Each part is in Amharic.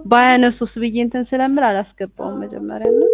ባያነሱስ ብዬ እንትን ስለምል አላስገባውም መጀመሪያ ነው።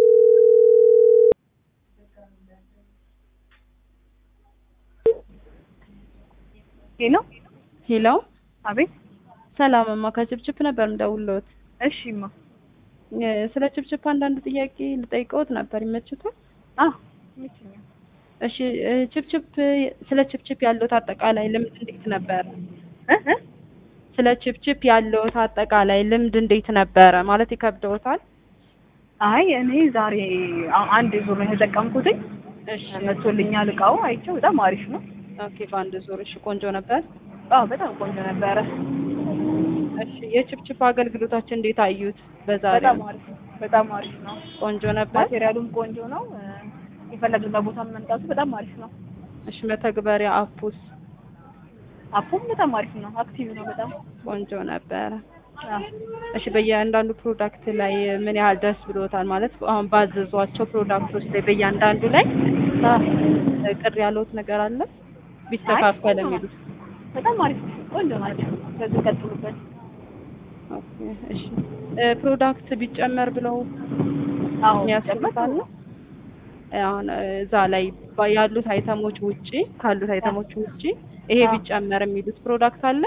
ሄሎ ሄሎ አቤት። ሰላምማ ከችፕችፕ ነበር እንደውሎት እሺማ። ስለ ችፕችፕ አንዳንድ ጥያቄ ልጠይቀውት ነበር ይመችቷል? አዎ ይመችኛል። እሺ እ ችፕችፕ ስለ ችፕችፕ ያለዎት አጠቃላይ ልምድ እንዴት ነበር? እ እ ስለ ችፕችፕ ያለዎት አጠቃላይ ልምድ እንዴት ነበረ? ማለት ይከብደዎታል? አይ እኔ ዛሬ አ- አንድ ዙር ነው የተጠቀምኩትኝ። እሺ መቶልኛል እቃው አይቼው በጣም አሪፍ ነው። ኦኬ በአንድ ዙር እሺ ቆንጆ ነበር። አዎ በጣም ቆንጆ ነበረ። እሺ የችፕችፕ አገልግሎታችን እንዴት አዩት? በዛሬው በጣም አሪፍ ነው። በጣም አሪፍ ነው። ቆንጆ ነበር። ማቴሪያሉም ቆንጆ ነው። እ፣ የፈለግንበት ቦታ መምጣቱ በጣም አሪፍ ነው። እሺ መተግበሪያ አፑስ አፑም በጣም አሪፍ ነው። አክቲቭ ነው በጣም ቆንጆ ነበረ። አዎ። እሺ በእያንዳንዱ ፕሮዳክት ላይ ምን ያህል ደስ ብሎታል? ማለት አሁን ባዘዟቸው ፕሮዳክቶች ላይ በእያንዳንዱ ላይ እ፣ ቅር ያለዎት ነገር አለ ቢስተካከል አይ፣ የሚሉት? በጣም አሪፍ ነው። ቆንጆ ናቸው። ከዚህ ቀጥሉበት። ኦኬ እሺ እ፣ ፕሮዳክት ቢጨመር ብለው አዎ ያስፈልጋል አሁን እ፣ እዛ ላይ ባ- ያሉት አይተሞች ውጪ ካሉት አይተሞች ውጪ ይሄ አዎ። ቢጨመር የሚሉት ፕሮዳክት አለ?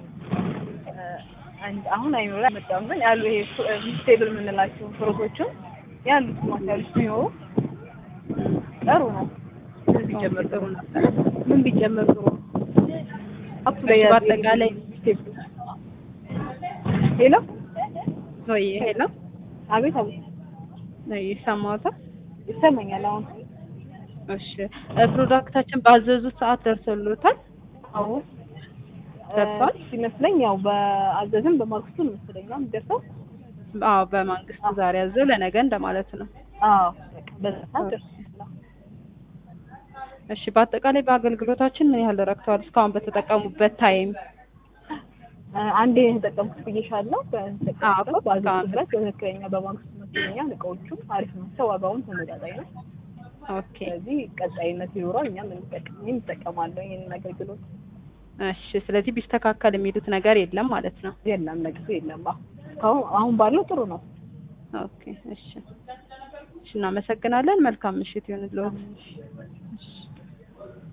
አንድ አሁን አይኖር አይመጣም ግን ያሉ ይሄ ቬጅቴብል የምንላቸው ፍሩቶችን ያሉት ማቴሪያሎች ቢኖሩ ጥሩ ነው። ምን ቢጨመር ጥሩ ነው? ምን ቢጨመር ጥሩ ነው? አፕ ላይ እሺ፣ ያሉ በአጠቃላይ ቬጅቴብሎች ሄሎ ወይ ሄሎ አቤት አቤት ነው ይሰማዎታል? ይሰማኛል አሁን እሺ እ፣ ፕሮዳክታችን ባዘዙት ሰዓት ደርሶልዎታል? አዎ ደርሷል? እ፣ ሲመስለኝ ያው በአዘዝም በማግስቱ ነው መሰለኝ ነው የሚደርሰው አዎ በማንግስቱ ዛሬ ያዘው ለነገ እንደማለት ነው። አዎ በቃ በዛ ሰዓት ደርሶ እሺ በአጠቃላይ በአገልግሎታችን ምን ያህል ረክተዋል? እስካሁን በተጠቀሙበት ታይም እ፣ አንዴ የተጠቀምኩት ብዬሻለሁ። አዎ፣ በተጠቀምኩት በአዘዝ እስካሁን ድረስ በትክክለኛ በማግስቱ መቶልኛል። እቃዎቹም አሪፍ ናቸው። ዋጋውን ተመጣጣኝ ነው። ኦኬ ስለዚህ ቀጣይነት ይኖረው እኛም እንጠቀም እኔም እጠቀማለሁ ይሄንን አገልግሎት። እሺ ስለዚህ ቢስተካከል የሚሉት ነገር የለም ማለት ነው። የለም ለጊዜው የለም። አዎ እስካሁን አሁን ባለው ጥሩ ነው። ኦኬ እሺ እሺ እናመሰግናለን። መልካም ምሽት ይሁንልዎት።